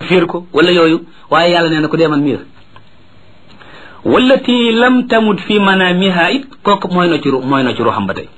fiir ko wala yooyu waaye yàlla nee na ko dee man mii la wallati lam tamut fi manamiha it kooku mooy na ci ru mooy na ci ruuxam ba tey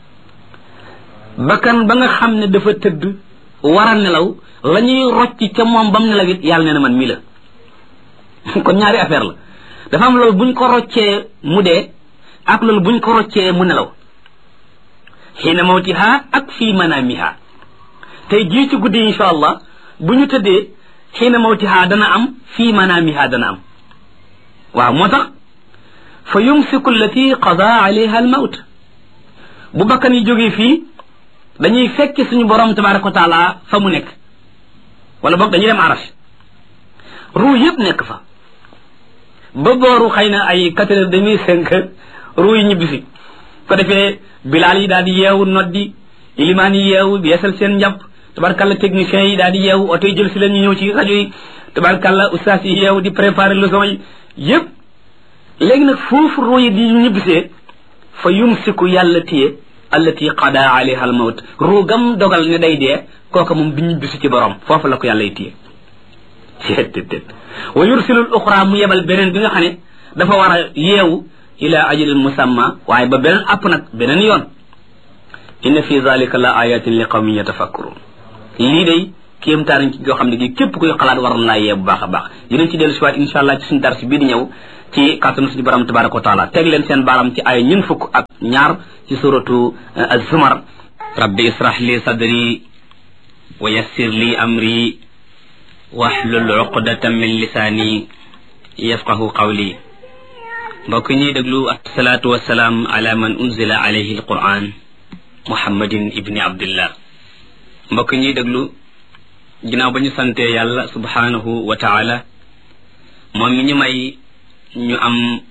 bakkan ba nga xam ne dafa tëdd war a nelaw la ñuy rocc ca moom bam nelaw it yàlla nee na man mii la kon ñaari affaire la dafa am loolu buñ ko roccee mu dee ak loolu buñ ko roccee mu nelaw xiina mawtiha ak fii manamiha tey jii ci guddi insha allah bu ñu tëddee xiina mawtiha dana am fii manamiha dana am waaw moo tax fa yumsiku allati qada alayha almawt bu bakkan yi jógee fii dañuy fekki suñu borom tabaraka wa taala fa mu nekk wala boog dañuy dem arash ruu yëpp nekk fa ba booru xëy na ay quatre heures demi cinq heures ruu yi ñibbisi ko defee bilaal yi daal di yeewu noddi ilimaan yi yeewu yeesal seen njàpp tabarkalla techniciens yi daal di yeewu oto yi jël si leen ñu ñëw ci rajo yi tabarkalla ustaas yi yeewu di préparer leçon yi yëpp léegi nag foofu ruu yi di ñibbisee fa yumsiku yàlla téye allati qada alayha al mawt ruu gam dogal ne day dee kooka moom du ñibbisi ci borom foofu la ko yàlla y téye seet wa yursilul uxra mu yebal beneen bi nga xam ne dafa war a yeewu ila ajalin musamma waaye ba beneen app nag beneen yoon inna fi zalika la ayatin li qawmin yatafakkurun lii day kéemtaan ci joo xam ne gi képp kuy xalaat war laa yee bu baax a baax dinañ ci dellu si waat insha allah ci suñu darsi bii di ñëw ci kàttanu suñu borom tabaraka wa taala teg leen seen baaram ci ay ñun fukk ak ñaar ci suratu az-zumar rabbi israh li sadri wa yassir li amri waxlul uqdatan min lisaani yafqahu qawli mbokk ñuy déglu asalaatu wasalaam ala man unzila alayhi alquran muhammadin ibni abdillah mbokk ñuy déglu ginnaaw ba ñu santee yàlla subhanahu wa taala moom mi ñu may ñu am